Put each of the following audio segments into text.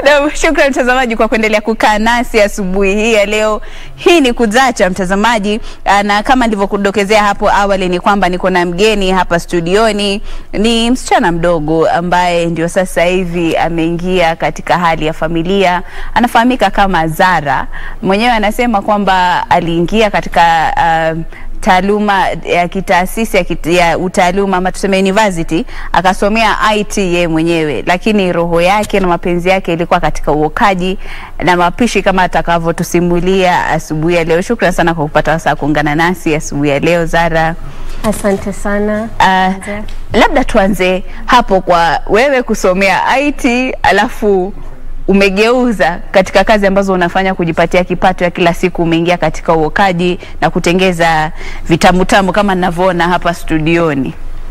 Na Shukran mtazamaji kwa kuendelea kukaa nasi asubuhi hii ya leo. Hii ni Kuzacha mtazamaji, ah, na kama nilivyokudokezea hapo awali ni kwamba niko na mgeni hapa studioni. Ni msichana mdogo ambaye ndio sasa hivi ameingia katika hali ya familia, anafahamika kama Zara. Mwenyewe anasema kwamba aliingia katika ah, taaluma ya kitaasisi ya, kit, ya utaaluma ama tuseme university akasomea IT ye mwenyewe, lakini roho yake na mapenzi yake ilikuwa katika uokaji na mapishi kama atakavyotusimulia asubuhi ya leo. Shukran sana kwa kupata wasaa kuungana nasi asubuhi ya leo Zara. Asante sana. Uh, labda tuanze hapo kwa wewe kusomea IT alafu umegeuza katika kazi ambazo unafanya kujipatia kipato ya kila siku, umeingia katika uokaji na kutengeza vitamutamu kama ninavyoona hapa studioni.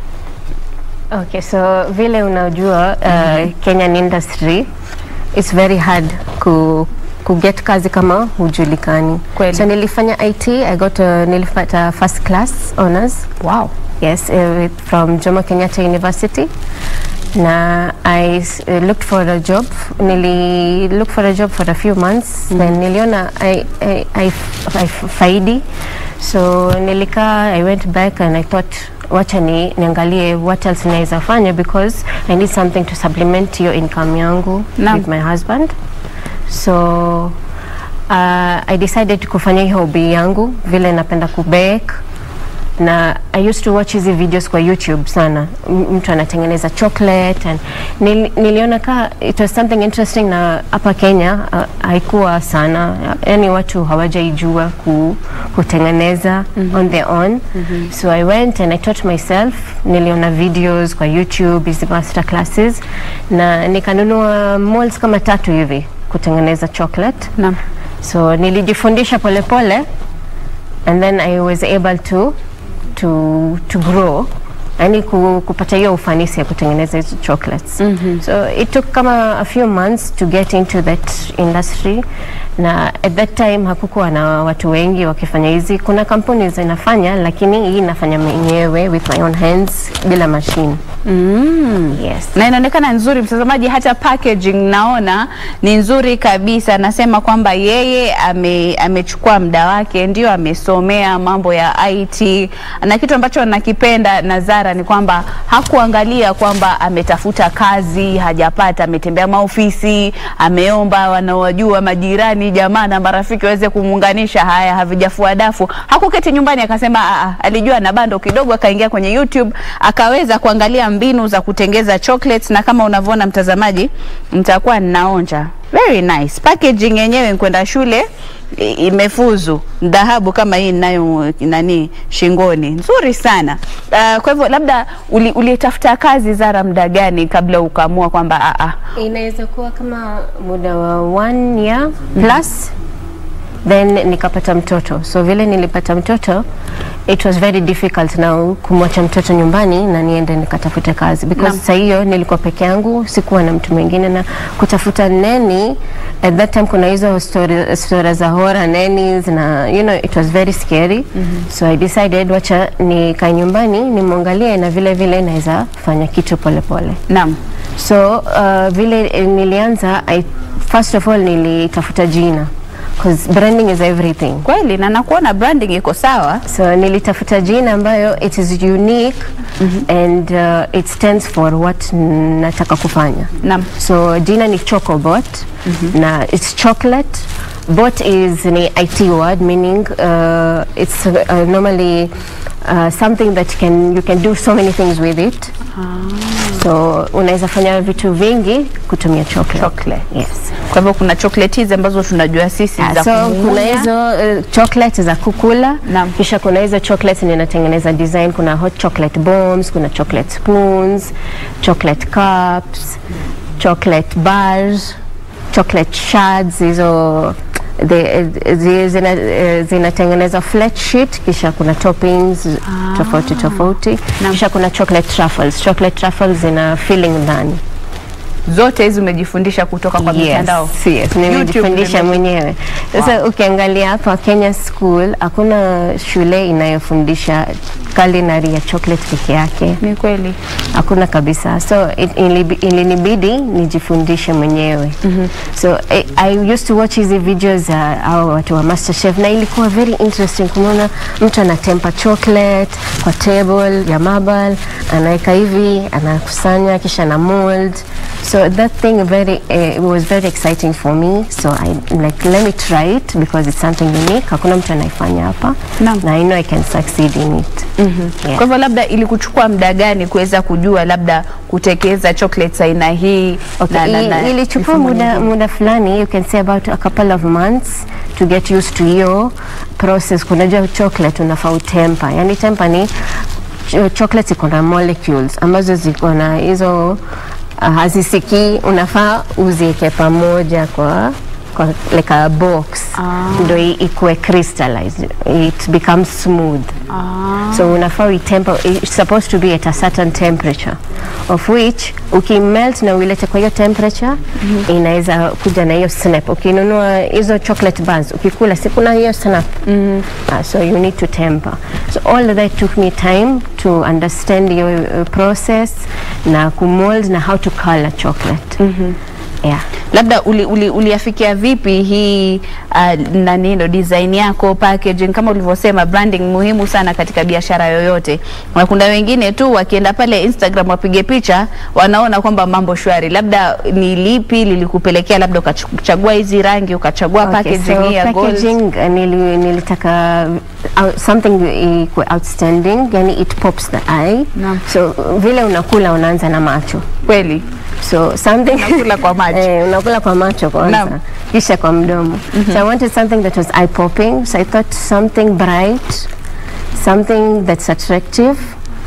Okay, so vile unajua uh, Kenyan industry it's very hard ku kuget kazi kama hujulikani. Kweli. So nilifanya IT, I got a, nilipata first class honors. Wow. Yes, uh, with, from Jomo Kenyatta University. Na I s- uh, looked for a job. Nili look for a job for a few months. Then niliona I, I, I, f- I f- faidi. So nilikaa, I went back and I thought wacha ni niangalie what else naweza fanya because I need something to supplement hiyo income yangu Naam. with my husband. So uh, I decided kufanya hii hobby yangu vile napenda kubake na I used to watch hizi videos kwa YouTube sana, M- mtu anatengeneza chocolate and nil, niliona ka it was something interesting, na hapa Kenya uh, haikuwa sana, yani watu hawajaijua ku, kutengeneza on their own so I went and I taught myself. Niliona videos kwa YouTube hizi master classes na nikanunua molds kama tatu hivi kutengeneza chocolate Naam. so nilijifundisha polepole and then I was able to to to grow yani ku, kupata hiyo ufanisi ya kutengeneza hizo chocolates mm-hmm. so it took kama a few months to get into that industry na at that time hakukuwa na watu wengi wakifanya hizi kuna kampuni zinafanya lakini hii nafanya mwenyewe with my own hands bila machine Mm. yes na inaonekana nzuri mtazamaji, hata packaging naona ni nzuri kabisa. Anasema kwamba yeye ame, amechukua muda wake, ndio amesomea mambo ya IT, na kitu ambacho nakipenda na Zara ni kwamba hakuangalia kwamba ametafuta kazi hajapata, ametembea maofisi, ameomba wanaojua majirani, jamaa na marafiki waweze kumuunganisha, haya havijafua dafu. Hakuketi nyumbani akasema, "Ah, ah," alijua na bando kidogo, akaingia kwenye YouTube akaweza kuangalia mbinu za kutengeza chocolates, na kama unavyoona mtazamaji, mtakuwa ninaonja very nice packaging yenyewe. Kwenda shule i- imefuzu dhahabu kama hii ninayo nani shingoni, nzuri sana. Uh, kwa hivyo labda uli- ulitafuta kazi Zara muda gani kabla ukaamua kwamba ah, ah, inaweza kuwa kama muda wa one year plus then nikapata mtoto so vile nilipata mtoto it was very difficult now kumwacha mtoto nyumbani na niende nikatafute kazi because Naam. saa hiyo nilikuwa peke yangu sikuwa na mtu mwingine na kutafuta neni at that time kuna hizo story, story za horror nannies na you know it was very scary so i decided wacha nikae nyumbani nimwangalie na vile vile naweza fanya kitu polepole pole. naam So uh, vile eh, nilianza I, first of all nilitafuta jina because branding is everything. kweli, na nakuona branding iko sawa. So nilitafuta jina ambayo it is unique and uh, it stands for what nataka kufanya. Naam. So jina ni Chocobot na it's chocolate. Bot is ni IT word meaning uh, it's uh, normally uh, something that can you can do so many things with it. So unaweza fanya vitu vingi kutumia chocolate. Chocolate. Yes. Kwa hivyo kuna chocolate hizi ambazo tunajua sisi Ah, za so kumumunya. kuna hizo uh, chocolate za kukula Naam. kisha kuna hizo chocolate ninatengeneza design kuna hot chocolate bombs kuna chocolate spoons chocolate cups chocolate bars chocolate shards hizo the- zi- zina- eh, zinatengeneza flat sheet kisha kuna toppings tofauti tofauti Naam. kisha kuna chocolate truffles chocolate truffles zina filling ndani zote hizi umejifundisha kutoka kwa mitandao Yes, yes, nimejifundisha YouTube mwenyewe. Sasa ukiangalia hapa Kenya School hakuna shule inayofundisha culinary ya chocolate peke yake, ni kweli hakuna kabisa. So it, ilibi- ilinibidi nijifundishe mwenyewe. So I, I used to watch hizi videos za hao watu wa MasterChef na ilikuwa very interesting kumwona mtu anatempa chocolate kwa table ya marble, anaweka hivi, anakusanya kisha na mold. So that thing very uh, it was very exciting for me. So I like let me try it because it's something unique. Hakuna mtu anaifanya hapa. Naam. Na I know I can succeed in it. Yeah. Kwa hivyo labda ilikuchukua muda gani kuweza kujua labda kutekeza chocolates aina hii Okay, i- ilichukua mifumo muda, mingine? muda fulani you can say about a couple of months to get used to hiyo process. Kunajua chocolate unafaa utempa, yani tempa ni ch- chocolate iko na molecules ambazo ziko na hizo uh, hazisikii, unafaa uzieke pamoja kwa kwa like a box Ah. ndo i- ikuwe crystallized it becomes smooth Ah, so unafaa uitempa it's supposed to be at a certain temperature of which ukimelt na uilete kwa hiyo temperature inaweza kuja na hiyo snap ukinunua hizo chocolate bars ukikula si kuna hiyo snap uh, so you need to temper so all of that took me time to understand your uh, process na kumold na how to color chocolate yeah labda uli, uli, uliafikia vipi hii uh, nani ndo design yako packaging kama ulivyosema branding muhimu sana katika biashara yoyote na kuna wengine tu wakienda pale Instagram wapige picha wanaona kwamba mambo shwari labda ni lipi lilikupelekea labda ukachagua hizi rangi ukachagua Okay, packaging so hii ya gold packaging uh, nili, nilitaka uh, something ikuwe outstanding yani it pops the eye Naam. so vile unakula unaanza na macho kweli so something Unakula kwa macho. eh, unakula kwa macho kwanza Naam. kisha kwa mdomo so I wanted something that was eye popping so I thought something bright something that's attractive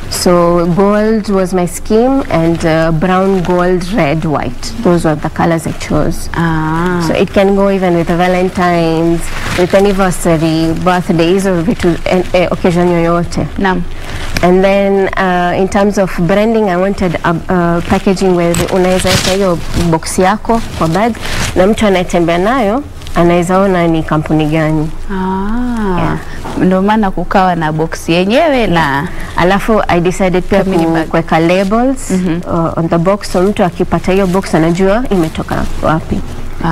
so gold was my scheme and uh, brown gold red white those were the colors I chose ah. So it can go even with Valentine's, with anniversary, birthdays or vitu eh, eh, occasion yoyote. Naam. And then uh, in terms of branding I wanted a, uh, packaging where unaweza weka hiyo box yako kwa bag na mtu anayetembea nayo anaweza ona ni kampuni gani. Ah. Yeah. Ndio maana kukawa na box yenyewe na Alafu I decided pia Kamini ku- bag. kuweka labels uh, on the box so mtu akipata hiyo box anajua imetoka wapi.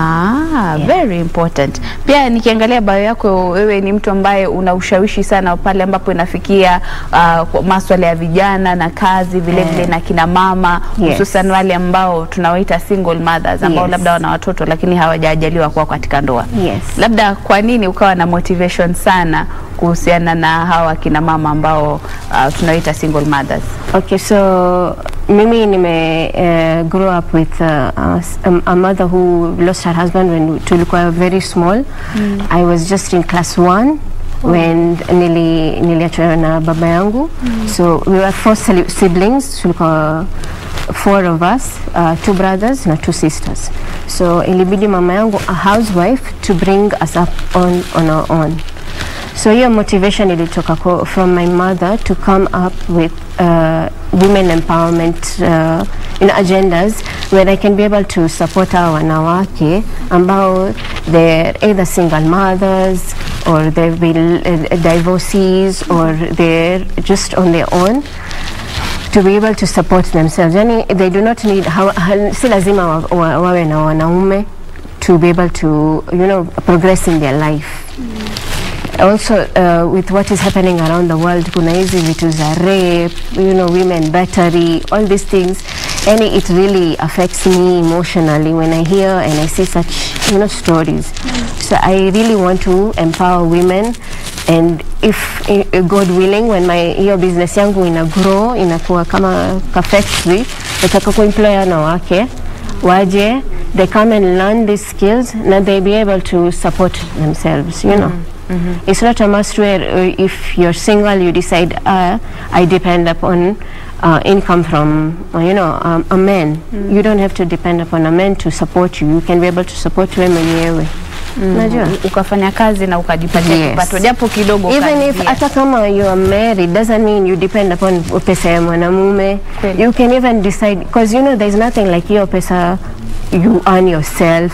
Ah, very important. Pia nikiangalia bio yako, wewe ni mtu ambaye una ushawishi sana pale ambapo inafikia uh, kwa maswala ya vijana na kazi vile vile na kina mama Yes. hususan wale ambao tunawaita single mothers ambao Yes. labda wana watoto lakini hawajajaliwa kuwa katika ndoa. Yes. Labda kwa nini ukawa na motivation sana kuhusiana na hawa kina mama ambao uh, tunawaita single mothers? Okay, so mimi nime uh, grow up with uh, a, a mother who lost her husband when tulikuwa very small. I was just in class one when nili niliachwa na baba yangu. So we were four sili- siblings, tulikuwa four of us, uh, two brothers na two sisters. So ilibidi mama yangu a housewife to bring us up on on our own. So hiyo motivation ilitoka ko, from my mother to come up with uh, women empowerment uh, in agendas where I can be able to support our wanawake ambao they're either single mothers or they've been uh, divorcees or they're just on their own to be able to support themselves. Yani, they do not need, hawa, ha, si lazima wa, wa, wawe na wanaume to be able to, you know, progress in their life. Also, uh, with what is happening around the world, kuna hizi vitu za rape, you know, women battery, all these things. And it really affects me emotionally when I hear and I see such, you know, stories. So I really want to empower women and if eh, God willing when my hiyo business yangu ina grow inakuwa kama ka factory nataka kuemploy wanawake waje they come and learn these skills na they be able to support themselves you know it's not a must where uh, if you're single you decide uh, I depend upon uh, income from uh, you know um, a man you don't have to depend upon a man to support you you can be able to support wewe mwenyewe unajua U- ukafanya kazi na ukajipatia Yes. kipato japo kidogo even if ukaanzia. hata kama you are married doesn't mean you depend upon pesa ya mwanamume Kweli. you can even decide because you know there's nothing like hiyo pesa you earn yourself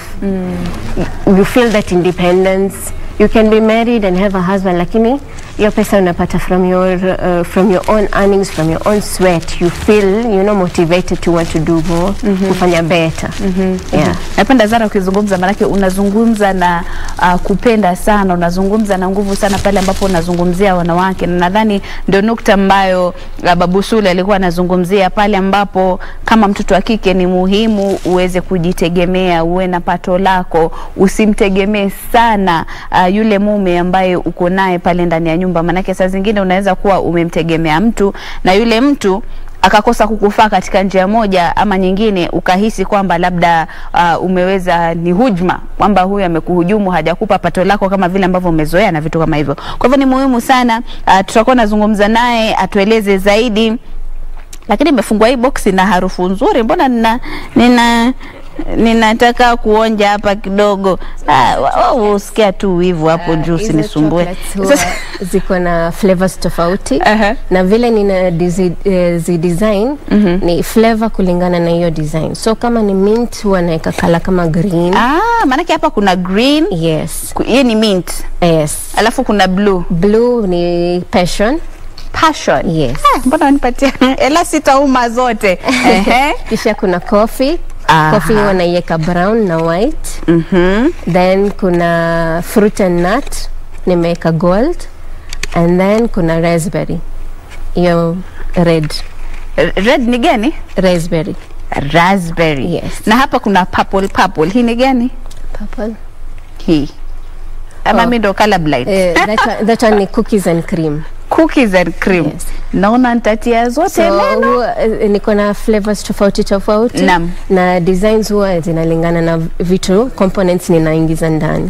you feel that independence you can be married and have a husband lakini hiyo pesa unapata from your uh, from your own earnings from your own sweat you feel you know motivated to want to do more kufanya better yeah Napenda Zara ukizungumza, maanake unazungumza na uh, kupenda sana, unazungumza na nguvu sana pale ambapo unazungumzia wanawake, na nadhani ndio nukta ambayo uh, Babu Sule alikuwa anazungumzia pale ambapo kama mtoto wa kike ni muhimu uweze kujitegemea, uwe na pato lako, usimtegemee sana uh, yule mume ambaye uko naye pale ndani ya nyumba, maanake saa zingine unaweza kuwa umemtegemea mtu na yule mtu akakosa kukufaa katika njia moja ama nyingine, ukahisi kwamba labda uh, umeweza ni hujma, kwamba huyu amekuhujumu, hajakupa pato lako kama vile ambavyo umezoea na vitu kama hivyo. Kwa hivyo ni muhimu sana uh, tutakuwa nazungumza naye atueleze zaidi lakini imefungwa hii boksi na harufu nzuri, mbona nina nina ninataka kuonja hapa kidogo. Ah, wa- wa- usikia tu wivu hapo juu, Hizo usinisumbue. chocolates huwa ziko na flavors tofauti Aha. na vile nina dizi, eh, zi design ni flavor kulingana na hiyo design so kama ni mint huwa naeka kala kama green Ah, maanake hapa kuna green, yes ku- hii ni mint, yes alafu kuna blue blue ni passion passion. yes Ah, mbona wanipatia ela sitauma zote Ehe. kisha kuna coffee Aha. coffee huwa naiweka brown na white Mhm. then kuna fruit and nut nimeweka gold and then kuna raspberry hiyo red red ni gani raspberry raspberry Yes. na hapa kuna purple purple hii ni gani purple hii ama Oh. mi ndo colorblind Eh, that, one, that one ni cookies and cream cookies and cream Yes. naona nitatia zote so neno huwa, eh, niko na flavors tofauti tofauti Naam. na designs huwa zinalingana na vitu components ninaingiza ndani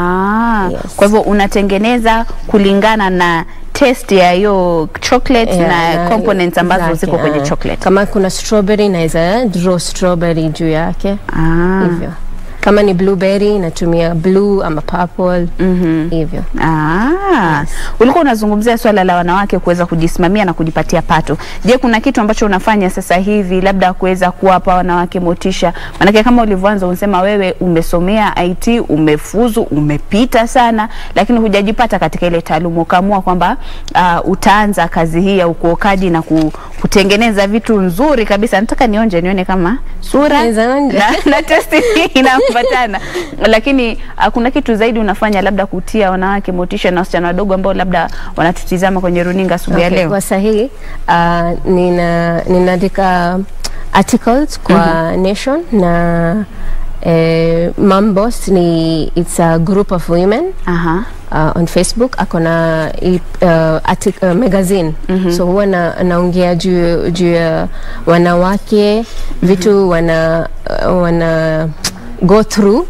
ah, Yes. kwa hivyo unatengeneza kulingana na taste ya hiyo chocolate Yeah, na, components ambazo zake, ziko kwenye ah. chocolate kama kuna strawberry naweza draw strawberry juu yake ah. hivyo kama ni blueberry natumia blue ama purple Mhm. hivyo Ah, ulikuwa unazungumzia swala la wanawake kuweza kujisimamia na kujipatia pato. Je, kuna kitu ambacho unafanya sasa hivi labda kuweza kuwapa wanawake motisha? Maanake kama ulivyoanza unasema wewe umesomea IT, umefuzu, umepita sana, lakini hujajipata katika ile taaluma, ukaamua kwamba uh, utaanza kazi hii ya ukuokaji na ku, kutengeneza vitu nzuri kabisa. Nataka nionje nione kama sura Naweza onja. na, na testi inaambatana, lakini uh, kuna kitu zaidi unafanya labda kutia wanawake motisha na wasichana wadogo ambao labda wanatutizama kwenye runinga asubuhi ya Okay, leo. kwa sahii uh, nina ninaandika articles kwa Nation na eh, Mambos ni it's a group of women Aha. uh, on Facebook ako na i- uh, artic- uh, magazine so huwa na, naongea juu juu ya wanawake vitu wana uh, wana go through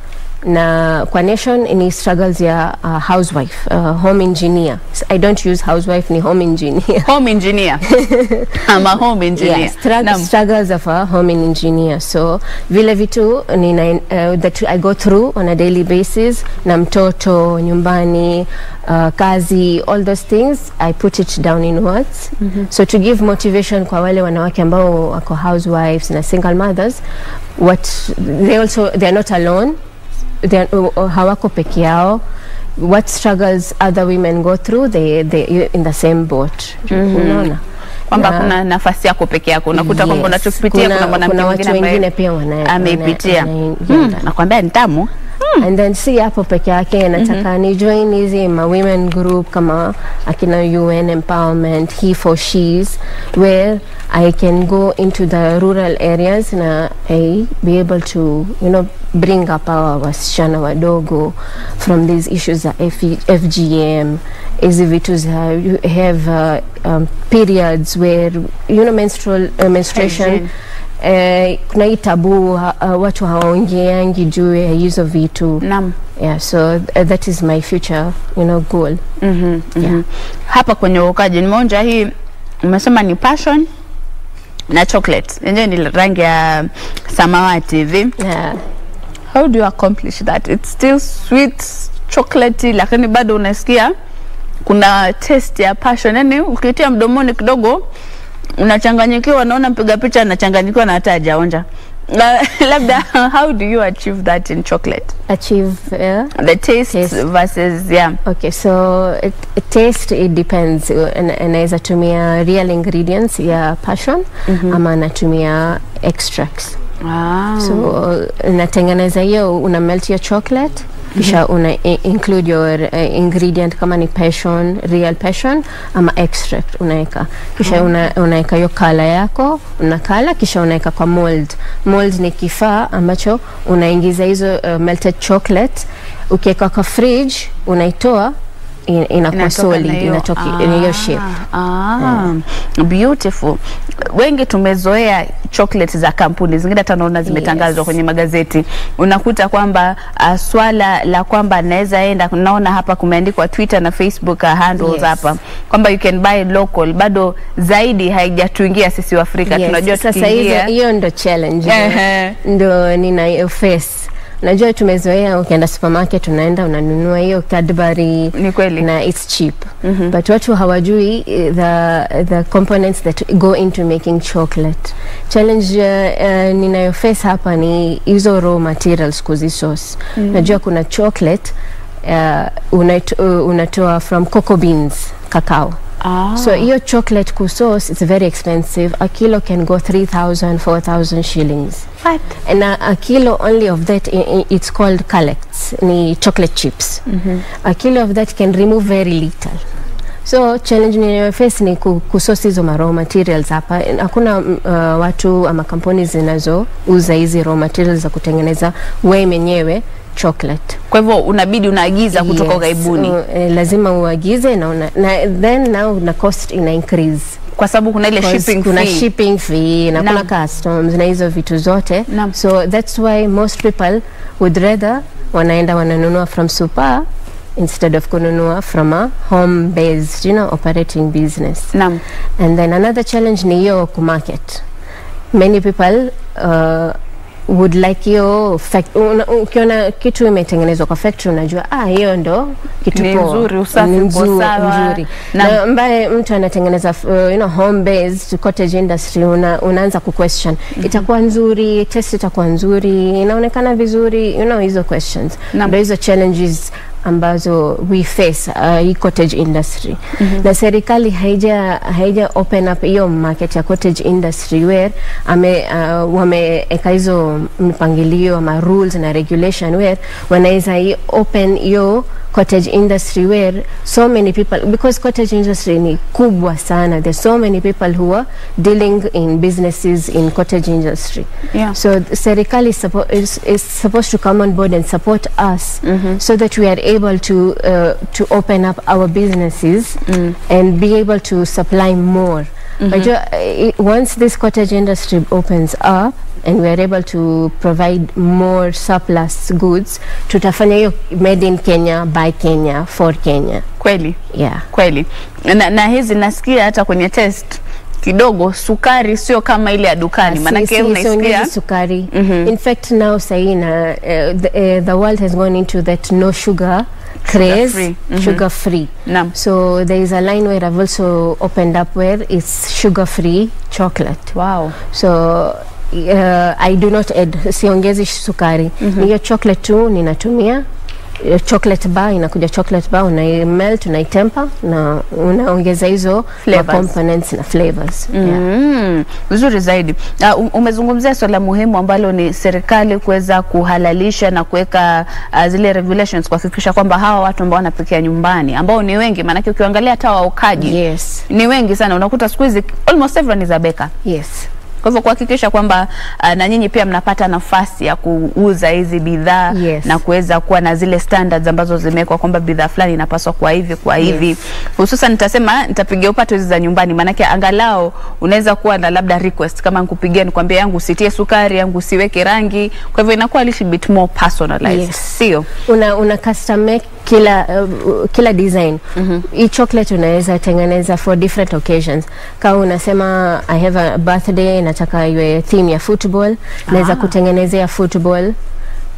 na kwa nation ni struggles ya uh, housewife uh, home engineer i don't use housewife ni home engineer Home engineer ama home engineer. Yeah, strugg- Naam. struggles of a home engineer so vile vitu nina, uh, that I go through on a daily basis na mtoto nyumbani uh, kazi all those things I put it down in words so to give motivation kwa wale wanawake ambao wako housewives na single mothers what they also they are not alone they are, uh, uh, hawako peke yao what struggles other women go through they they in the same boat unaona kwamba Na- kuna nafasi yako peke yako, unakuta kwamba Yes. unachokipitia Kuna- kuna mwanamke kuna watu mwingine wengine ambaye pia wana- ameipitia. wana- Mm, wanaingia. nakwambia ni tamu. and then si hapo peke yake nataka ni join hizi ma women group kama akina UN empowerment he for she's where I can go into the rural areas na I be able to you know bring up our wasichana wadogo from these issues za F FGM hizi vitu za you have uh, um, periods where you know menstrual uh, menstruation Hygiene. Eh, kuna hii tabu ha, uh, watu hawaongeangi juu ya hizo vitu Naam. yeah, so uh, that is my future you know goal Mhm, mhm. Yeah. Hapa kwenye uokaji nimeonja hii, umesema ni passion na chocolate, yenyewe ni rangi ya samawati hivi. yeah. how do you accomplish that it's still sweet chocolatey lakini bado unasikia kuna taste ya passion yani ukitia mdomoni kidogo unachanganyikiwa naona mpiga picha anachanganyikiwa na hata hajaonja La- labda how do you achieve that in chocolate achieve uh, the taste, Taste. versus yeah Okay, so it, it taste it depends. Uh, na- Naweza tumia real ingredients ya passion ama natumia extracts. ah. So uh, natengeneza hiyo, una melt your chocolate kisha una i- include your uh, ingredient kama ni passion, real passion ama extract unaweka kisha una, unaweka hiyo kala yako unakala kisha unaweka kwa mold. Mold ni kifaa ambacho unaingiza hizo uh, melted chocolate ukiweka kwa fridge unaitoa in- inakuwa Inatoka solid na hiyo- inatoka in hiyo shape. Ah, beautiful. Wengi tumezoea chocolate za kampuni zingine, hata naona zimetangazwa Yes. kwenye magazeti. Unakuta kwamba uh, swala la kwamba naweza enda, naona hapa kumeandikwa Twitter na Facebook uh, handles Yes. hapa kwamba you can buy local, bado zaidi haijatuingia sisi wa Afrika. Yes, Tunajua sasa tukiingia hizo hiyo ndo challenge Ehe. ndo nina face Unajua tumezoea ukienda supermarket unaenda unanunua hiyo Cadbury Ni kweli. na it's cheap but watu hawajui eh, the, the components that go into making chocolate. Challenge uh, uh, ninayo face hapa ni hizo raw materials kuzisource. Najua kuna chocolate uh, unaito, uh, unatoa from cocoa beans, cacao. Ah. So hiyo chocolate kusource it's very expensive. A kilo can go 3000 4000 shillings. What? And a, a kilo only of that i- i- it's called collects ni chocolate chips. A kilo of that can remove very little. So challenge ninayoface ni ku- kusource hizo ma raw materials hapa. Hakuna mm, uh, watu ama kampuni zinazouza hizi raw materials za kutengeneza wewe mwenyewe chocolate. Kwa hivyo unabidi unaagiza kutoka ughaibuni Uh, eh, lazima uagize na, una, na then now na cost ina increase kwa sababu kuna ile Because shipping kuna fee. shipping fee na Naam. kuna customs na hizo vitu zote Naam. so that's why most people would rather wanaenda wananunua from super instead of kununua from a home based you know operating business Naam. and then another challenge ni hiyo kumarket many people uh, would like hiyo fact- una- ukiona kitu imetengenezwa kwa factory unajua ah hiyo ndo kitu Ni poa. nzuri, usafi Ni uko nzuri, sawa. nzuri. Naam. na ambaye mtu anatengeneza uh, you know, home based cottage industry una, unaanza ku question itakuwa nzuri test itakuwa nzuri inaonekana vizuri you know hizo questions Naam. ndio hizo challenges ambazo we face uh, hii cottage industry na serikali haija haija open up hiyo market ya cottage industry where ame uh, wameeka hizo mipangilio ama rules na regulation where wanaweza hii open hiyo cottage industry where so many people because cottage industry ni kubwa sana there's so many people who are dealing in businesses in cottage industry Yeah. so the serikali is, suppo is, is supposed to come on board and support us so that we are able to uh, to open up our businesses and be able to supply more. Unajua, eh, once this cottage industry opens up and we are able to provide more surplus goods, tutafanya hiyo made in Kenya by Kenya for Kenya. Kweli. Yeah. kweli na, na hizi nasikia hata kwenye test kidogo sukari sio kama ile ya dukani Si- maanake si- unaisikia siongezi sukari in fact now sahi na uh, the, uh, the world has gone into that no sugar craze free. Mhm. sugar free Naam. so there is a line where I've also opened up where it's sugar free chocolate wow. so uh, I do not add siongezi sukari ni hiyo chocolate tu ninatumia eh, chocolate bar inakuja chocolate bar unai melt unaitempa na unaongeza hizo Flavors. ma components na flavors yeah. Mm, vizuri zaidi. Uh, um- umezungumzia swala muhimu ambalo ni serikali kuweza kuhalalisha na kuweka uh, zile regulations kuhakikisha kwamba hawa watu ambao wanapikia nyumbani ambao ni wengi, maanake ukiangalia hata waokaji yes ni wengi sana, unakuta siku hizi almost everyone is a baker. yes Kwa hivyo kuhakikisha kwamba uh, na nyinyi pia mnapata nafasi ya kuuza hizi bidhaa Yes. na kuweza kuwa na zile standards ambazo zimewekwa kwamba bidhaa fulani inapaswa kwa hivi kwa hivi. Hususan nitasema nitapigia upato hizi za nyumbani, maanake angalau unaweza kuwa na labda request kama nikupigia nikwambia yangu usitie sukari, yangu usiweke rangi. Kwa hivyo inakuwa a little bit more personalized, Yes. sio? una, una custom make kila uh, kila design hii chocolate unaweza tengeneza for different occasions kama unasema i have a birthday nataka iwe theme ya football naweza Ah. kutengenezea football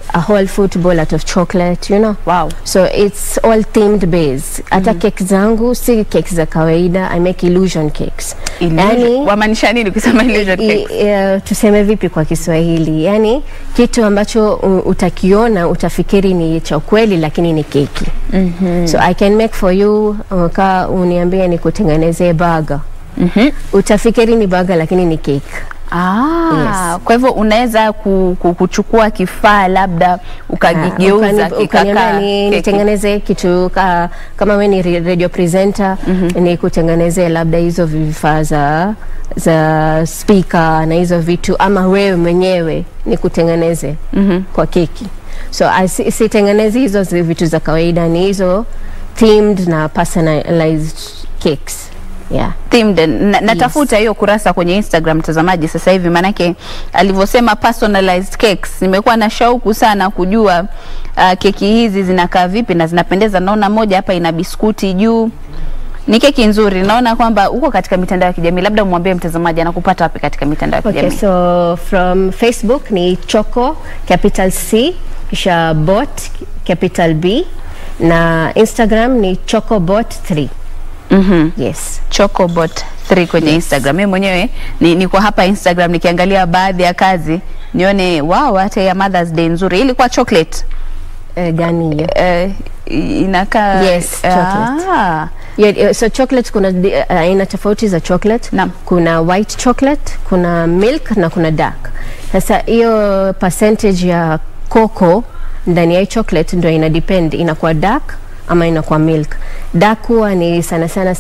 a whole football out of chocolate you know Wow. so it's all themed base hata cake zangu si cake za kawaida i make illusion cakes Illusion- wamaanisha nini kusema illusion i- cake? eh, tuseme vipi kwa Kiswahili, yani kitu ambacho u- utakiona utafikiri ni cha ukweli, lakini ni keki. mm-hmm. So I can make for you uh, ka uniambie ni kutengenezee burger Mhm. utafikiri ni burger, lakini ni cake. Ah, kwa hivyo unaweza ku, ku, kuchukua kifaa labda ukakigeuza Ukani- ukaniambia kikakaa ni keki. nitengeneze kitu ka, kama we ni re- radio presenter ni kutengenezee labda hizo vifaa za za speaker na hizo vitu, ama wewe mwenyewe ni kutengeneze kwa keki. So I si- sitengenezi hizo zi- vitu za kawaida, ni hizo themed na personalized cakes. Yeah. themed na, natafuta hiyo kurasa kwenye Instagram mtazamaji sasa hivi, manake alivyosema personalized cakes, nimekuwa na shauku sana kujua uh, keki hizi zinakaa vipi na zinapendeza. Naona moja hapa ina biskuti juu, ni keki nzuri. Naona kwamba uko katika mitandao ya kijamii, labda umwambie mtazamaji anakupata wapi katika mitandao ya Okay, kijamii? so from Facebook ni Choco capital C kisha bot capital B na Instagram ni chocobot 3. Mhm. Yes. Chocobot 3 kwenye Instagram. Mimi mwenyewe ni, niko hapa Instagram nikiangalia baadhi ya kazi nione wow, hata ya Mother's Day nzuri. Ilikuwa chocolate Uh, gani hiyo? eh, inakaa Yes, chocolate. Ah, Yeah, yeah, so chocolate kuna di- uh, aina tofauti za chocolate. Naam. Kuna white chocolate, kuna milk na kuna dark. Sasa hiyo percentage ya cocoa ndani ya hii chocolate ndio ina depend inakuwa dark ama inakuwa milk. Dark huwa ni sana sana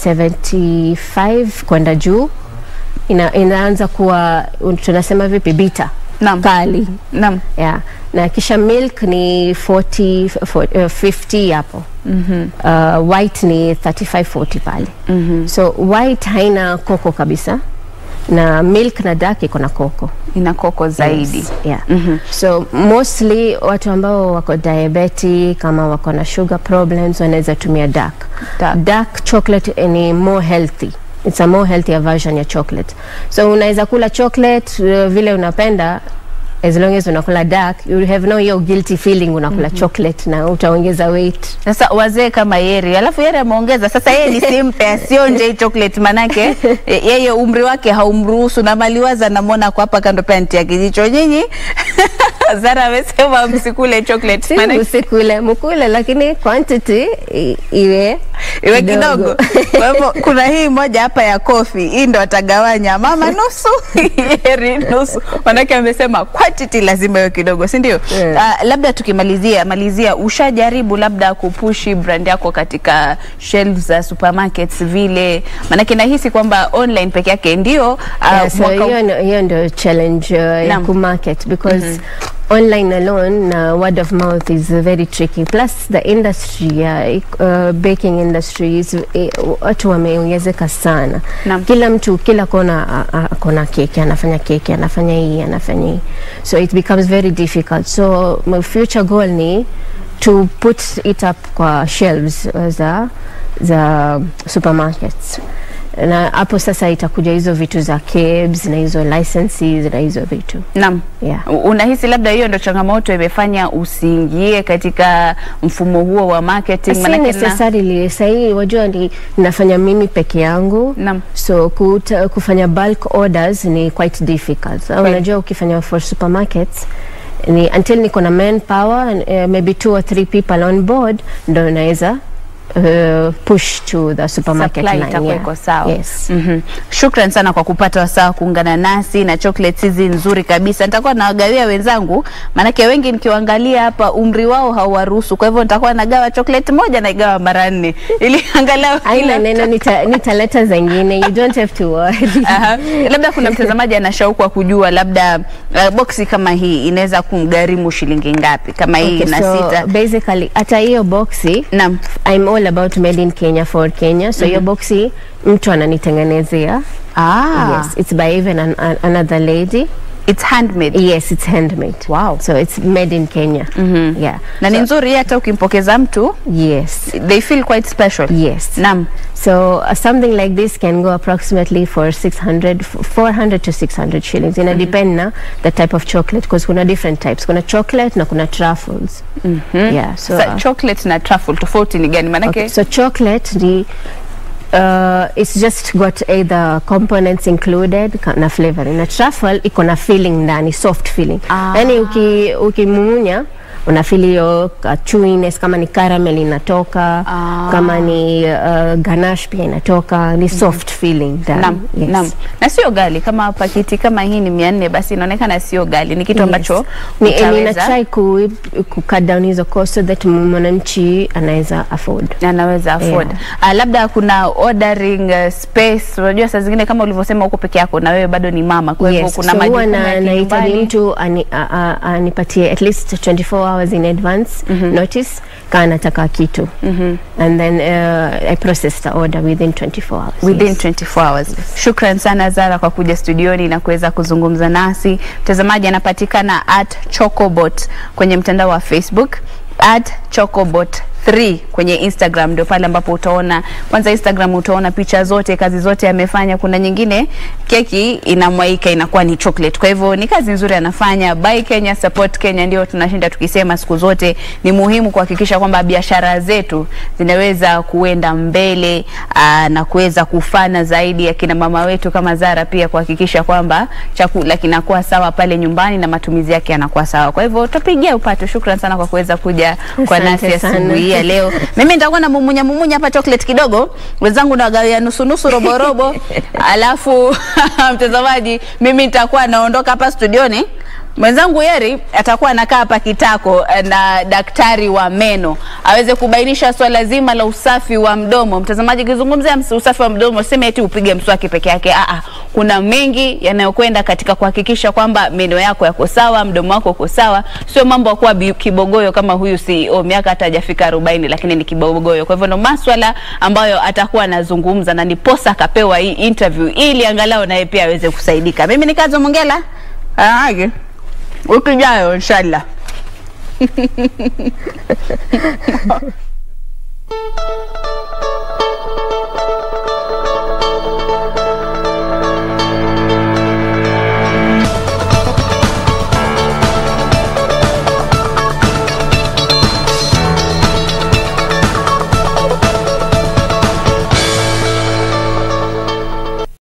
75 kwenda juu. Ina, inaanza kuwa tunasema vipi bitter Naam. kali Naam. yeah. na kisha milk ni 40, 40 uh, 50 hapo mm-hmm. uh, white ni 35 40 pale mm-hmm. so white haina koko kabisa na milk na dark iko na koko Ina koko zaidi. Yes, yeah. so mostly watu ambao wako diabetic kama wako na sugar problems wanaweza tumia dark. Dark. dark chocolate ni more healthy it's a more healthier version ya chocolate so unaweza kula chocolate uh, vile unapenda as long as unakula dark you have no hiyo guilty feeling unakula chocolate na utaongeza weight Sasa wazee kama Yeri, alafu Yeri ameongeza sasa, yeye ni simpe asionje hii chocolate, manake e- yeye umri wake haumruhusu, na maliwaza namwona kwa hapa kando pia nitia kijicho. Nyinyi Zara amesema msikule chocolate, si manake usikule mkule lakini quantity i- iwe iwe kidogo. Kwa hivyo kuna hii moja hapa ya kofi, hii ndo atagawanya mama nusu, Yeri nusu, manake amesema quantity lazima iwe kidogo, si ndio? Yeah. Ah, labda tukimalizia malizia, ushajaribu labda kupushi brand yako katika shelves za supermarkets vile? Manake nahisi kwamba online peke yake ndio ah, Yeah, so mwaka- hiyo ndo- hiyo ndio challenge uh, ya Naam. kumarket because online alone na word of mouth is very tricky plus the industry ya uh, baking industry is eh, watu wameongezeka sana Naam. kila mtu kila kona a- a- akona keki anafanya keki anafanya hii anafanya hii so it becomes very difficult so my future goal ni to put it up kwa shelves uh, za za supermarkets na hapo sasa itakuja hizo vitu za cabs na hizo licenses na hizo vitu Naam. yeah. U- Unahisi labda hiyo ndo changamoto imefanya usiingie katika mfumo huo wa marketing? si Manake na- necessarily sahii wajua ni nafanya mimi peke yangu Naam. so kuta, kufanya bulk orders ni quite difficult Au Kweli. unajua ukifanya for supermarkets ni until niko na manpower and, uh, maybe two or three people on board ndo naweza uh, push to the supermarket Supply line itakuwa iko sawa. yes. Mhm. Shukran sana kwa kupata wasaa kuungana nasi na chocolates hizi nzuri kabisa. Nitakuwa nawagawia wenzangu, maanake wengi nikiwaangalia hapa umri wao hauwaruhusu, kwa hivyo nitakuwa nagawa chocolate moja naigawa mara nne ili angalau aina kila neno nita- nitaleta zengine you don't have to worry Aha. Labda kuna mtazamaji ana shauku wa kujua labda uh, boksi kama hii inaweza kumgharimu shilingi ngapi kama hii Okay, na so sita? basically hata hiyo boxi Naam. I'm all about made in Kenya for Kenya so hiyo boxi mtu ananitengenezea Ah. yes it's by even an, an, another lady It's handmade. Yes, it's handmade. Wow. So it's made in Kenya. Yeah. Na ni nzuri hata ukimpokeza mtu Yes. they feel quite special. Yes. Naam. So uh, something like this can go approximately for 600, f- 400 to 600 shillings. Ina depend na the type of chocolate because kuna different types. Kuna chocolate na kuna truffles. Yeah. So, Sa, uh, chocolate na truffle tofauti ni gani? Manake okay. So chocolate ni Uh, it's just got either components included ka- na flavoring na truffle iko na filling ndani soft filling Ah. yani uki, ukimumunya una feel hiyo uh, chewiness kama ni caramel inatoka Ah. kama ni uh, ganache pia inatoka ni soft filling ndani Naam, yes. naam. Na sio gali kama pakiti kama hii ni mia nne basi inaonekana sio gali, ni kitu Yes. ambacho ni, utaweza- nina try ku, ku cut down hizo cost so that mwananchi anaweza afford anaweza afford yeah. Uh, labda kuna ordering uh, space. Unajua saa zingine kama ulivyosema huko peke yako na wewe bado ni mama, kwa hivyo Yes, kuna so huwa majukumu na, ya nahitaji kinyumbani. mtu ani- a- a- anipatie at least 24 hours in advance notice kaa nataka kitu and then uh, I process the order within 24 hours. within yes. 24 hours. Shukran sana Zara kwa kuja studioni na kuweza kuzungumza nasi. Mtazamaji anapatikana at Chocobot kwenye mtandao wa Facebook at Chocobot 3 kwenye Instagram ndio pale ambapo utaona kwanza Instagram utaona picha zote kazi zote amefanya kuna nyingine keki inamwaika inakuwa ni chocolate kwa hivyo ni kazi nzuri anafanya buy Kenya support Kenya ndio tunashinda tukisema siku zote ni muhimu kuhakikisha kwamba biashara zetu zinaweza kuenda mbele aa, na kuweza kufana zaidi ya kina mama wetu kama Zara pia kuhakikisha kwamba chakula kinakuwa sawa pale nyumbani na matumizi yake yanakuwa sawa kwa hivyo tupigie upato shukran sana kwa kuweza kuja kwa Asante nasi sana. asubuhi hii ya leo. Mimi nitakuwa na mumunya mumunya hapa chocolate kidogo, wenzangu nawagawia nusu nusu robo robo, alafu mtazamaji, mimi nitakuwa naondoka hapa studioni mwenzangu Yeri atakuwa anakaa hapa kitako eh, na daktari wa meno aweze kubainisha swala zima la usafi wa mdomo. Mtazamaji, kizungumzia ms- usafi wa mdomo, sema eti upige mswaki peke yake. Aa, kuna mengi yanayokwenda katika kuhakikisha kwamba meno yako yako sawa, mdomo wako uko sawa, sio mambo ya kuwa bi- kibogoyo kama huyu CEO, miaka hata hajafika 40 lakini ni kibogoyo. Kwa hivyo ndo maswala ambayo atakuwa anazungumza na niposa akapewa hii interview ili angalau naye pia aweze kusaidika. Mimi ni Kazo Mongela. Aage. Wiki ijayo inshallah.